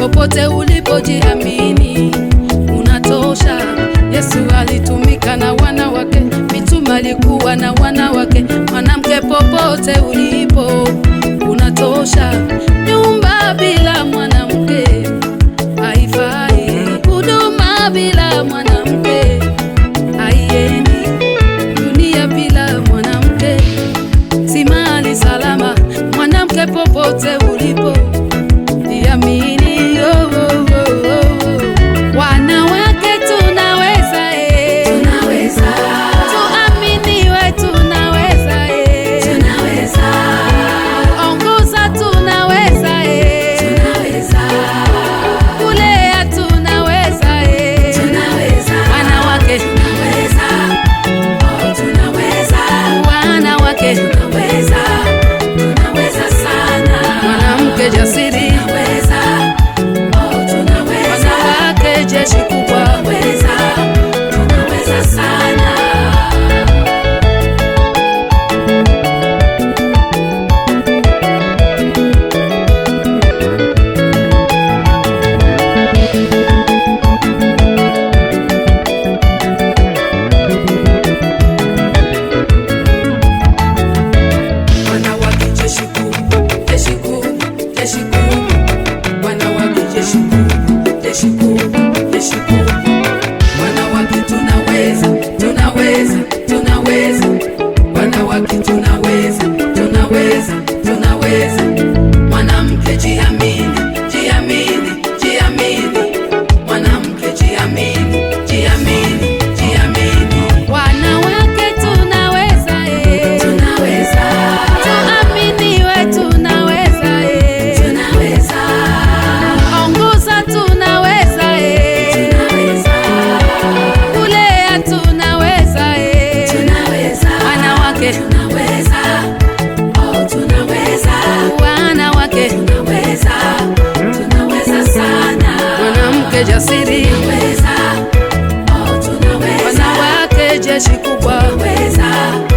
popote ulipojiamini unatosha. Yesu alitumika na wanawake, mitume alikuwa na wanawake. Mwanamke, popote ulipo unatosha. Nyumba bila mwanamke haifai, huduma bila mwanamke haiendi, dunia bila mwanamke si mahali salama. Mwanamke, popote ulipo jiamini. Oh, oh, oh, oh. Wanawake tunaweza, eh. Tuaminiwe, tunaweza, eh. Ongoza, tunaweza, eh. Kulea, tunaweza, eh. Wanawake, wanawake, mwanamke jasiri, wanawake jeshi kubwa. Wanawake jeshi kuu, jeshi kuu, jeshi kuu. Wanawake jeshi kuu, jeshi kuu, jeshi kuu. Wanawake tunaweza, tunaweza, tunaweza. Wanawake tunaweza, tunaweza, tunaweza. Mwanamke jiamini, jiamini, jiamini. Mwanamke jiamini, jiamini, jiamini. Wanawake tunaweza, eh. Tuaminiwe, tunaweza, eh. Ongoza, tunaweza, eh. Kulea, tunaweza, eh. Wanawake, wanawake, mwanamke jasiri, wanawake jeshi kubwa.